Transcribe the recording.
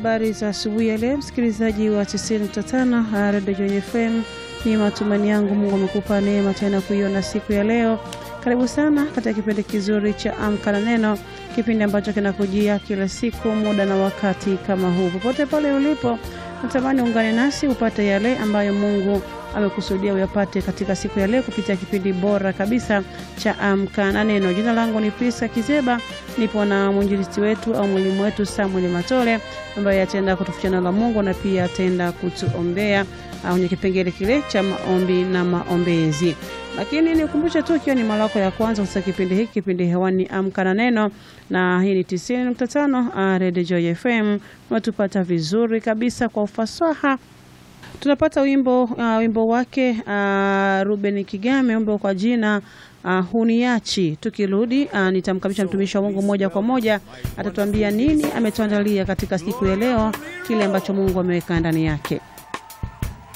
habari za asubuhi ya leo, msikilizaji wa 95 Radio Joy FM. Ni matumaini yangu Mungu amekupa neema tena kuiona siku ya leo. Karibu sana katika kipindi kizuri cha Amka na Neno, kipindi ambacho kinakujia kila siku muda na wakati kama huu. Popote pale ulipo, natamani ungane nasi upate yale ambayo Mungu amekusudia uyapate katika siku ya leo kupitia kipindi bora kabisa cha Amka na Neno. Jina langu ni Pisa Kizeba, nipo na mwinjilisti wetu au mwalimu wetu Samuel Matole ambaye ataenda kutuficha neno la Mungu na pia ataenda kutuombea kwenye kipengele kile cha maombi na maombezi. Lakini nikumbushe tu, ikiwa ni mara yako ya kwanza kusikia kipindi hiki, kipindi hewani Amka na Neno, na hii ni 90.5 Radio Joy FM. Unatupata vizuri kabisa kwa ufasaha tunapata wimbo uh, wimbo wake uh, Ruben Kigame, wimbo kwa jina uh, huniachi. Tukirudi uh, nitamkabisha mtumishi wa Mungu moja kwa moja, atatuambia nini ametuandalia katika siku ya leo, kile ambacho Mungu ameweka ndani yake.